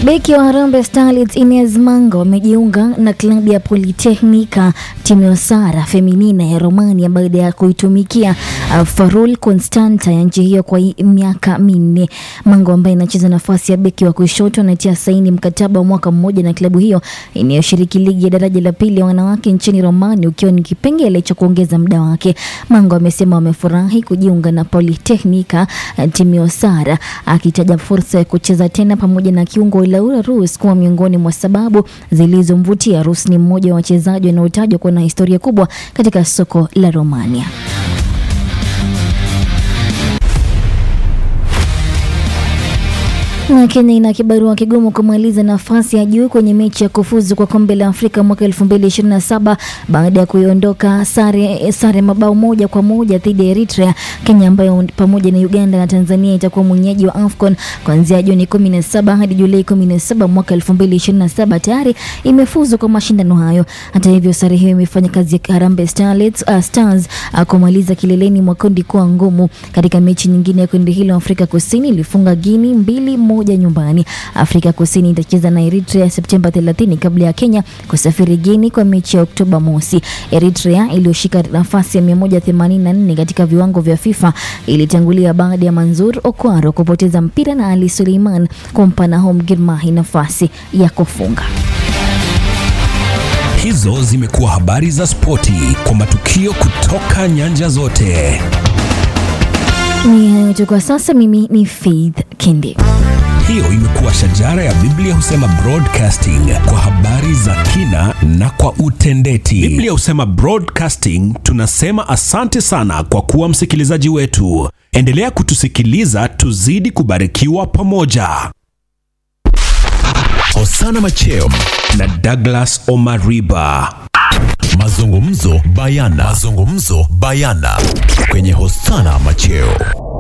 Beki wa Harambee Starlets Ines Manga wamejiunga na klabu ya Politehnika Timisoara Feminina ya Romania baada ya kuitumikia uh, Farul Constanta ya nchi hiyo kwa hii miaka minne. Manga ambaye anacheza nafasi ya beki wa kushoto anatia saini mkataba wa mwaka mmoja na klabu hiyo inayoshiriki ligi ya daraja la pili ya wanawake nchini Romania, ukiwa ni kipengele cha kuongeza muda wake. Manga amesema wamefurahi kujiunga na Politehnika uh, Timisoara, akitaja fursa ya kucheza tena pamoja na kiungo Laura Rus kuwa miongoni mwa sababu zilizomvutia. Rus ni mmoja wa wachezaji wanaotajwa kuwa na historia kubwa katika soko la Romania. na Kenya ina kibarua kigumu kumaliza nafasi ya juu kwenye mechi ya kufuzu kwa kombe la Afrika mwaka 2027 baada ya kuiondoka sare, sare mabao moja kwa moja dhidi ya Eritrea. Kenya ambayo pamoja na Uganda na Tanzania itakuwa mwenyeji wa AFCON kuanzia Juni 17 hadi Julai 17 mwaka 2027 tayari imefuzu kwa mashindano hayo. Hata hivyo, sare hiyo imefanya kazi ya Harambee Starlets, uh, Stars uh, kumaliza kileleni mwa kundi kuwa ngumu. Katika mechi nyingine ya kundi hilo, Afrika Kusini ilifunga Guinea mbili moja nyumbani. Afrika Kusini itacheza na Eritrea Septemba 30 kabla ya Kenya kusafiri Guinea kwa mechi ya Oktoba mosi. Eritrea iliyoshika nafasi ya 184 katika viwango vya FIFA ilitangulia baada ya Manzur Okwaro kupoteza mpira na Ali Suleiman kumpa Nahom Girmahi nafasi ya kufunga. Hizo zimekuwa habari za spoti kwa matukio kutoka nyanja zote. Ni hayo tu kwa sasa. Mimi ni Faith Kindi. Hiyo imekuwa shajara ya Biblia husema broadcasting kwa habari za kina na kwa utendeti. Biblia husema broadcasting, tunasema asante sana kwa kuwa msikilizaji wetu. Endelea kutusikiliza, tuzidi kubarikiwa pamoja. Hosana Macheo na Douglas Omariba. Mazungumzo bayana. Mazungumzo bayana kwenye Hosana Macheo.